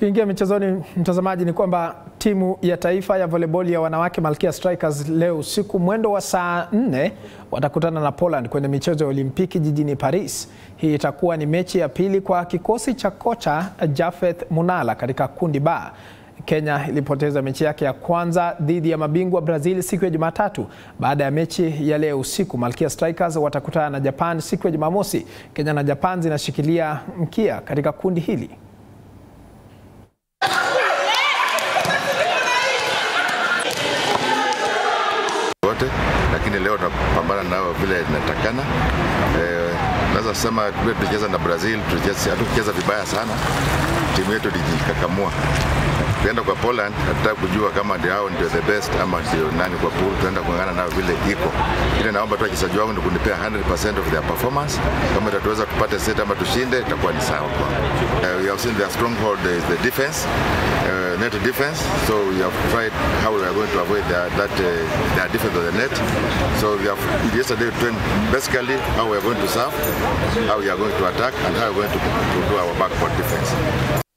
Tukiingia michezoni, mtazamaji, ni kwamba timu ya taifa ya volleyball ya wanawake Malkia Strikers leo usiku mwendo wa saa nne watakutana na Poland kwenye michezo ya Olimpiki jijini Paris. Hii itakuwa ni mechi ya pili kwa kikosi cha kocha Jafeth Munala katika kundi ba. Kenya ilipoteza mechi yake ya kwanza dhidi ya mabingwa Brazil siku ya Jumatatu. Baada ya mechi ya leo usiku, Malkia Strikers watakutana na Japan siku ya Jumamosi. Kenya na Japan zinashikilia mkia katika kundi hili. wote lakini leo tunapambana nao vile inatakana. Eh, naweza sema vile tulicheza na Brazil hatukucheza vibaya sana, timu yetu ilijikakamua. Tukienda kwa Poland hatutaka kujua kama ndio hao ndio the best ama ndio nani kwa pool, tuenda kuangana nao vile iko. Ile naomba tu wachezaji wangu ni kunipea 100% of their performance. Kama itatuweza kupata set ama tushinde, itakuwa ni sawa kwa. Uh, we have seen their stronghold is the defense, uh, net defense. So we have tried how we are going to avoid their, that uh, their defense of the net. So we have yesterday we trained basically how we are going to serve, how we are going to attack, and how we are going to, to do our backboard defense.